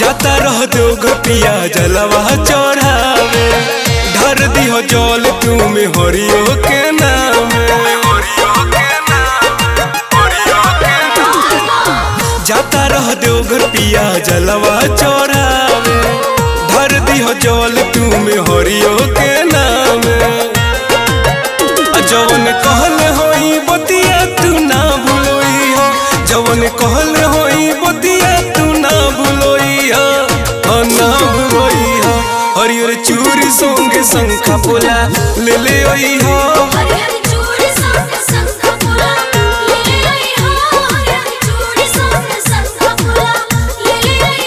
जाता रह दो पिया जलवा चढ़ावे ढर दिहो जल तुम हरियो के नाम जाता रह दो पिया जलवा चढ़ावे ढर दिहो जल तुम हरियो के नाम जवन कहल होई बतिया तू ना भूलोई हो जवन कहल होई बतिया तू ना भूलोई हो हाँ ना भूलोई हो हरियर चूरी सोंगे शंखा पोला ले ले आई हो हरी हरी चूड़ी संग संग फूला ले ले आई हो हरी हरी चूड़ी संग संग फूला ले ले आई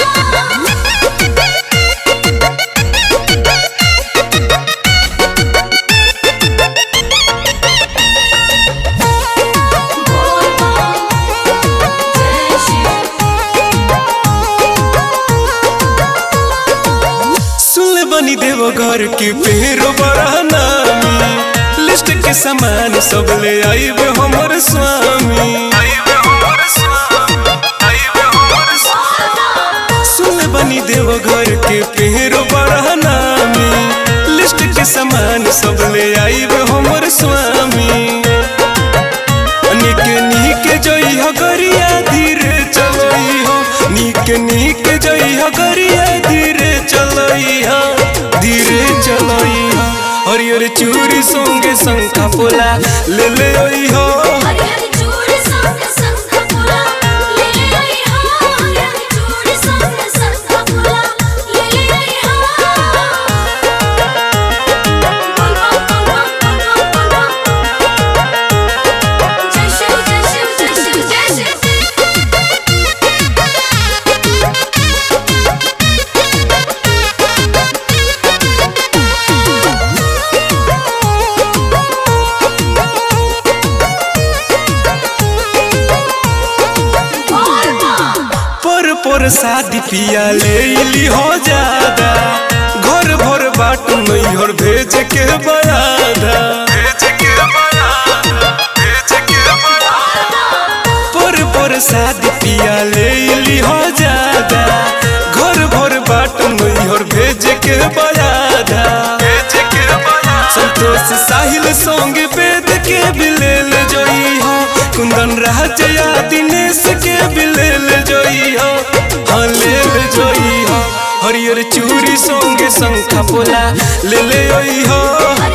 हो बोल बोल जय सुन बनी देव घर के पेरो बड़ा नामी लिस्ट के सामान सब ले आईबे हमर स्वामी सुन बनी देव घर के पेरो बड़ा नामी लिस्ट के सामान सब ले आईबे हमर स्वामी निके निके जई हो गरिया धीरे चलई हो निके निके जई हो गरिया धीरे चलई हो धीरे चलई हो हरियर चूड़ी संगे शंखा पोला ले ले आई हो हरी हरी चूड़ी संग संग फूला ले ले आई हो हरी हरी चूड़ी संग संग फूला ले ले आई हो बोल बोल बोल बोल बोल बोल जय शिव जय शिव जय शिव जय शिव बोल बोल पर पर शादी पिया ले ली हो ज्यादा घर भर बाट नैहर भेज के बयादा पर पर शादी पिया ले ली हो ज्यादा घर भर बाट नैहर भेज के बयादा संतोष साहिल संग वेद के बिलेल जोई हो कुंदन राजया दिनेश के बिलेल जोई हो हाँ लेल जोई हो हरियर चूड़ी संगे शंखा पोला ले ले आई हो